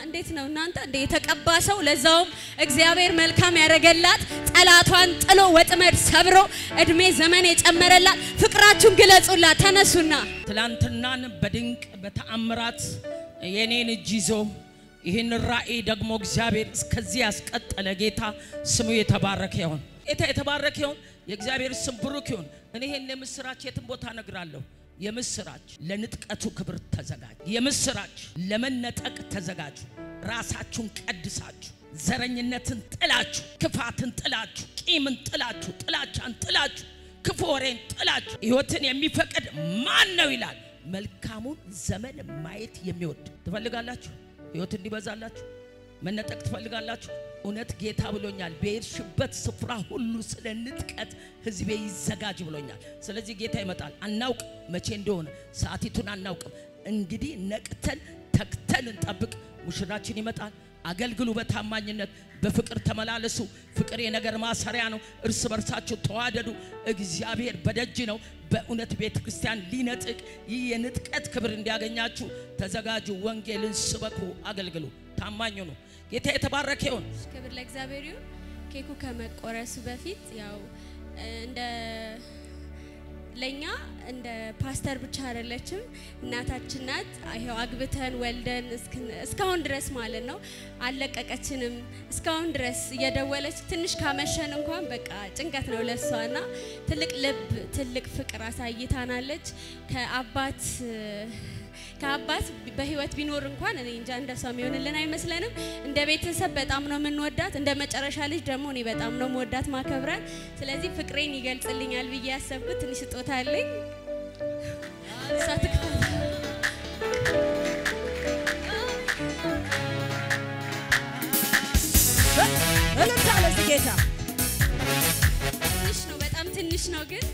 እንዴት ነው እናንተ እንደ የተቀባ ሰው ለዛውም እግዚአብሔር መልካም ያደረገላት ጠላቷን ጥሎ ወጥመድ ሰብሮ እድሜ ዘመን የጨመረላት ፍቅራችሁን ግለጹላት። ተነሱና ትላንትናን በድንቅ በተአምራት የኔን እጅ ይዞ ይህን ራእይ ደግሞ እግዚአብሔር እስከዚህ ያስቀጠለ ጌታ ስሙ የተባረከ ይሁን። ጌታ የተባረከ ይሁን። የእግዚአብሔር ስም ብሩክ ይሁን። እኔ ይህን የምስራች የትም ቦታ እነግራለሁ። የምስራች ለንጥቀቱ ክብር ተዘጋጁ። የምስራች ለመነጠቅ ተዘጋጁ። ራሳችሁን ቀድሳችሁ ዘረኝነትን ጥላችሁ፣ ክፋትን ጥላችሁ፣ ቂምን ጥላችሁ፣ ጥላቻን ጥላችሁ፣ ክፉ ወሬን ጥላችሁ ሕይወትን የሚፈቅድ ማን ነው ይላል። መልካሙን ዘመን ማየት የሚወድ ትፈልጋላችሁ? ሕይወት እንዲበዛላችሁ መነጠቅ ትፈልጋላችሁ? እውነት ጌታ ብሎኛል። በሄድሽበት ስፍራ ሁሉ ስለ ንጥቀት ሕዝቤ ይዘጋጅ ብሎኛል። ስለዚህ ጌታ ይመጣል። አናውቅ መቼ እንደሆነ ሰዓቲቱን አናውቅም። እንግዲህ ነቅተን ተግተን እንጠብቅ። ሙሽራችን ይመጣል። አገልግሉ በታማኝነት በፍቅር ተመላለሱ። ፍቅር የነገር ማሰሪያ ነው። እርስ በርሳችሁ ተዋደዱ። እግዚአብሔር በደጅ ነው። በእውነት ቤተ ክርስቲያን ሊነጥቅ ይህ የንጥቀት ክብር እንዲያገኛችሁ ተዘጋጁ። ወንጌልን ስበኩ፣ አገልግሉ፣ ታማኙ ነው። ጌታ የተባረከ ይሁን። ክብር ለእግዚአብሔር ይሁን። ኬኩ ከመቆረሱ በፊት ያው እንደ ለኛ እንደ ፓስተር ብቻ አይደለችም፣ እናታችን ናት። ይሄው አግብተን ወልደን እስካሁን ድረስ ማለት ነው አልለቀቀችንም። እስካሁን ድረስ እየደወለች ትንሽ ካመሸን እንኳን በቃ ጭንቀት ነው ለሷና ትልቅ ልብ ትልቅ ፍቅር አሳይታናለች። ከአባት ከአባት በህይወት ቢኖር እንኳን እኔ እንጃ እንደሷ የሚሆንልን አይመስለንም። እንደ ቤተሰብ በጣም ነው የምንወዳት። እንደ መጨረሻ ልጅ ደግሞ እኔ በጣም ነው መወዳት ማከብራት። ስለዚህ ፍቅሬን ይገልጽልኛል ብዬ ያሰብኩት ትንሽ ስጦታ አለኝ። እሷ ትክፈል። እልልታ ለዚህ ጌታ ትንሽ ነው፣ በጣም ትንሽ ነው ግን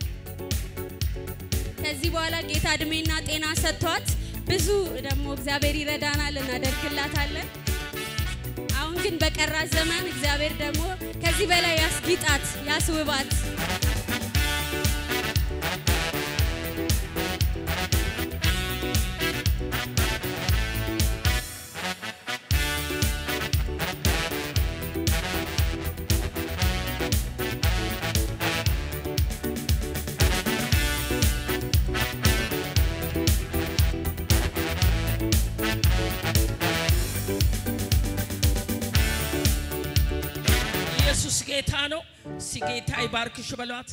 ከዚህ በኋላ ጌታ እድሜና ጤና ሰጥቷት ብዙ ደግሞ እግዚአብሔር ይረዳናል፣ እናደርግላታለን። አሁን ግን በቀራት ዘመን እግዚአብሔር ደግሞ ከዚህ በላይ ያስጊጣት፣ ያስውባት። ኢየሱስ ጌታ ነው። እስቲ ጌታ ይባርክሽ በሏት።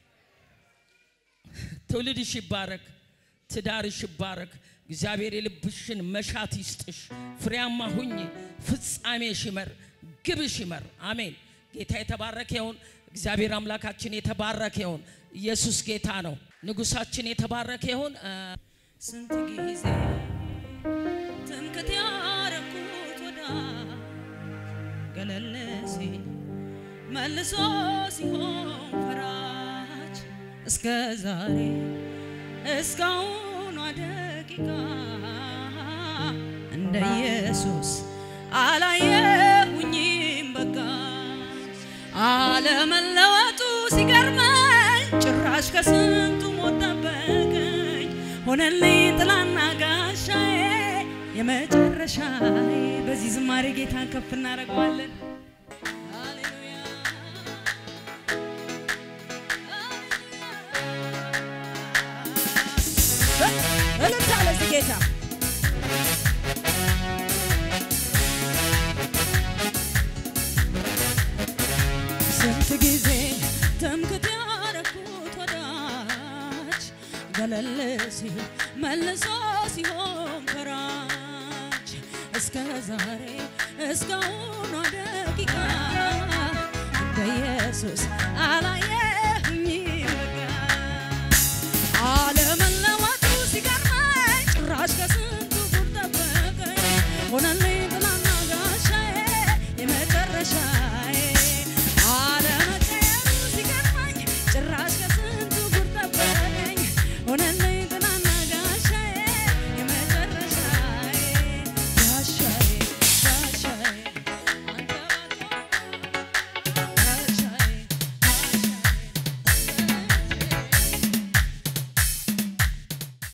ትውልድሽ ይባረክ፣ ትዳርሽ ይባረክ። እግዚአብሔር የልብሽን መሻት ይስጥሽ። ፍሬያማ ሁኚ፣ ፍጻሜሽ ይመር፣ ግብሽ ይመር። አሜን። ጌታ የተባረከ ይሁን። እግዚአብሔር አምላካችን የተባረከ ይሁን። ኢየሱስ ጌታ ነው። ንጉሳችን የተባረከ ይሁን። ስንት ጊዜ ትምክት ያረኩት ወዳ ገለል ሲል መልሶ ሲሆን ፈራጅ እስከ ዛሬ እስካሁኗ ደቂቃ እንደ ኢየሱስ አላየሁኝም በቃ አለመለወጡ ሲገርመኝ ጭራሽ ከስንቱ ሞት ጠበቀኝ ሆነልኝ ጥላና ጋሻዬ የመጨረሻዬ በዚህ ዝማሬ ጌታን ከፍ እናደርገዋለን ሃሌሉያ እልልታ ለዚህ ጌታ ስንት ጊዜ ትምክት ያረኩት ወዳጅ ገለል ሲል መልሶ ሲሆን ፈራጅ እስከ ዛሬ እስካሁኗ ደቂቃ እንደ ኢየሱስ አላየ